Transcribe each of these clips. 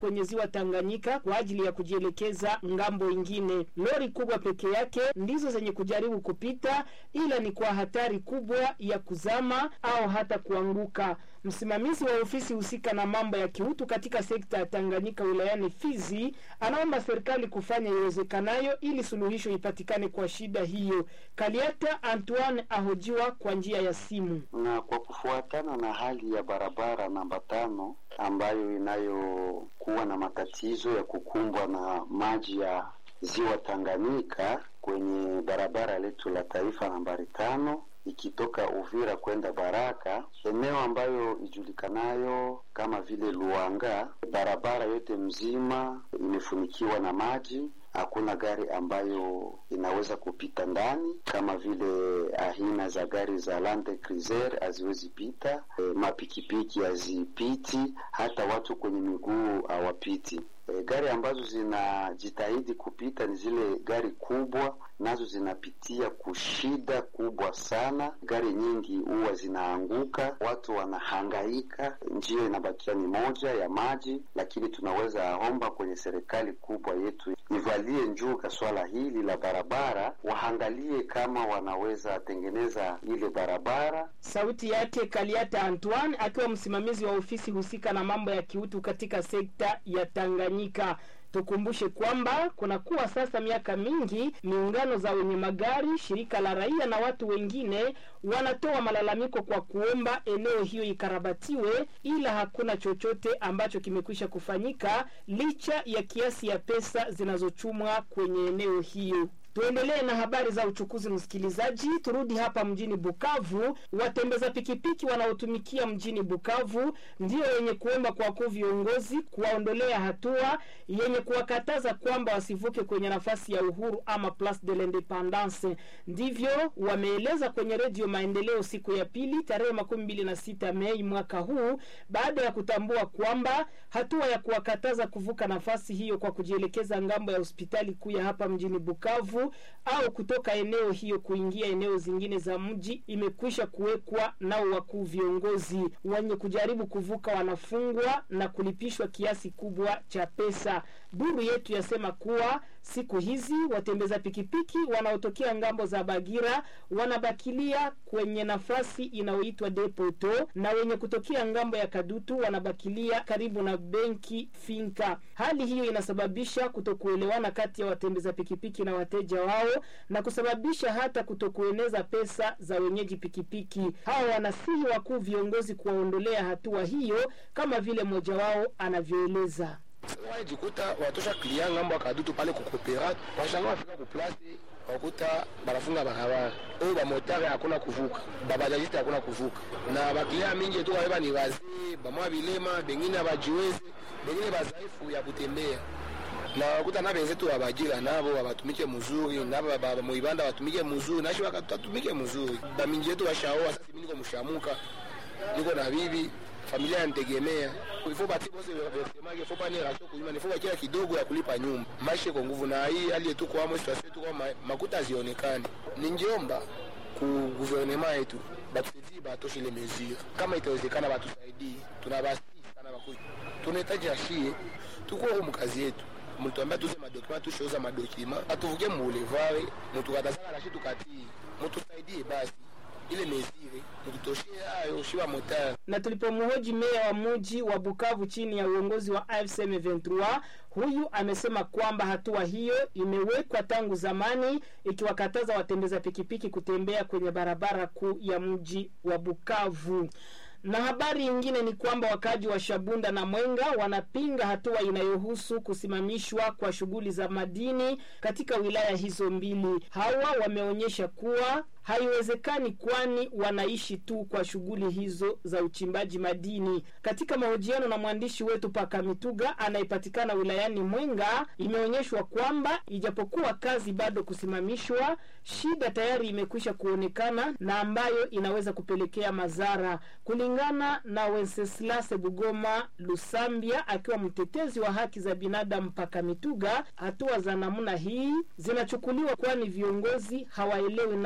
kwenye ziwa Tanganyika kwa ajili ya kujielekeza ngambo ingine. Lori kubwa peke yake ndizo zenye kujaribu kupita, ila ni kwa hatari kubwa ya kuzama au hata kuanguka. Msimamizi wa ofisi husika na mambo ya kiutu katika sekta ya Tanganyika wilayani Fizi anaomba serikali kufanya iwezekanayo ili suluhisho ipatikane kwa shida hiyo. Kaliata Antoine ahojiwa kwa njia ya simu. Na kwa kufuatana na hali ya barabara namba tano ambayo inayokuwa na matatizo ya kukumbwa na maji ya ziwa Tanganyika kwenye barabara letu la taifa nambari tano ikitoka Uvira kwenda Baraka, eneo ambayo ijulikanayo kama vile Luanga, barabara yote mzima imefunikiwa na maji. Hakuna gari ambayo inaweza kupita ndani, kama vile aina za gari za Land Cruiser haziwezi pita, e, mapikipiki hazipiti, hata watu kwenye miguu hawapiti. E, gari ambazo zinajitahidi kupita ni zile gari kubwa, nazo zinapitia kushida kubwa sana. Gari nyingi huwa zinaanguka, watu wanahangaika, njia inabakia ni moja ya maji. Lakini tunaweza omba kwenye serikali kubwa yetu ivalie njuga swala hili la barabara, waangalie kama wanaweza tengeneza ile barabara. Sauti yake Kaliata Antoine akiwa msimamizi wa ofisi husika na mambo ya kiutu katika sekta ya Tanganyika. Tukumbushe kwamba kunakuwa sasa miaka mingi miungano za wenye magari, shirika la raia na watu wengine wanatoa malalamiko kwa kuomba eneo hiyo ikarabatiwe, ila hakuna chochote ambacho kimekwisha kufanyika licha ya kiasi ya pesa zinazochumwa kwenye eneo hiyo. Tuendelee na habari za uchukuzi, msikilizaji. Turudi hapa mjini Bukavu. Watembeza pikipiki wanaotumikia mjini Bukavu ndio wenye kuomba kwa wakuu viongozi kuwaondolea hatua yenye kuwakataza kwamba wasivuke kwenye nafasi ya uhuru ama Place de l'Independance. Ndivyo wameeleza kwenye Redio Maendeleo siku ya pili tarehe makumi mbili na sita Mei mwaka huu, baada ya kutambua kwamba hatua ya kuwakataza kuvuka nafasi hiyo kwa kujielekeza ngambo ya hospitali kuu ya hapa mjini Bukavu au kutoka eneo hiyo kuingia eneo zingine za mji imekwisha kuwekwa nao wakuu viongozi. Wenye kujaribu kuvuka wanafungwa na kulipishwa kiasi kubwa cha pesa. Duru yetu yasema kuwa siku hizi watembeza pikipiki wanaotokea ngambo za Bagira wanabakilia kwenye nafasi inayoitwa Depoto na wenye kutokea ngambo ya Kadutu wanabakilia karibu na benki Finka. Hali hiyo inasababisha kutokuelewana kati ya watembeza pikipiki na wateja wao na kusababisha hata kutokueneza pesa za wenyeji pikipiki. Hawa wanasihi wakuu viongozi kuwaondolea hatua hiyo, kama vile mmoja wao anavyoeleza. wajikuta watosha klia ngambo ya kadutu pale kukopera washanga wafika kuplasi wakuta banafunga barabara oyo bamotare hakuna kuvuka babajajiste hakuna kuvuka na baklia mingi tu wabeba ni wazee bamwa bilema bengine abajiwezi bengine bazaifu ya kutembea na wakuta na benzetu babajira nabo babatumike muzuri nabo muibanda batumike muzuri nashi wakatumike muzuri bamingi yetu bashaoa sasa mimi niko mshamuka niko na bibi familia yanitegemea ifo bati bose vesemake fo pane rasio kunyuma nifo bakia kidogo ya kulipa nyumba maisha iko nguvu na hii hali yetu kwa amo situation yetu kwa ma, makuta hazionekani ningeomba ku guvernema yetu batusaidie batoshe ile mesure kama itawezekana batusaidie tunabasi sana bakuja tunahitaji ashie tuko huko mkazi yetu mlituambia tuze madokima tusheuza madokima atuvuke muulevare mutukatazana nashi tukatii mutusaidie basi ile mesire mututoshie hayo shiba motari na tulipomhoji meya wa muji wa Bukavu chini ya uongozi wa AFC M23, huyu amesema kwamba hatua hiyo imewekwa tangu zamani ikiwakataza watembeza pikipiki kutembea kwenye barabara kuu ya mji wa Bukavu. Na habari nyingine ni kwamba wakaji wa Shabunda na Mwenga wanapinga hatua inayohusu kusimamishwa kwa shughuli za madini katika wilaya hizo mbili. Hawa wameonyesha kuwa haiwezekani kwani wanaishi tu kwa shughuli hizo za uchimbaji madini. Katika mahojiano na mwandishi wetu Paka Mituga anayepatikana wilayani Mwenga, imeonyeshwa kwamba ijapokuwa kazi bado kusimamishwa, shida tayari imekwisha kuonekana na ambayo inaweza kupelekea madhara, kulingana na Wenceslase Bugoma Lusambia, akiwa mtetezi wa haki za binadamu. Paka Mituga, hatua za namna hii zinachukuliwa kwani viongozi hawaelewi namna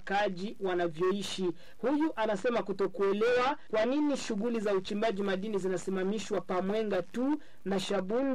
wakaaji wanavyoishi. Huyu anasema kutokuelewa kwa nini shughuli za uchimbaji madini zinasimamishwa Pamwenga tu na Shabunda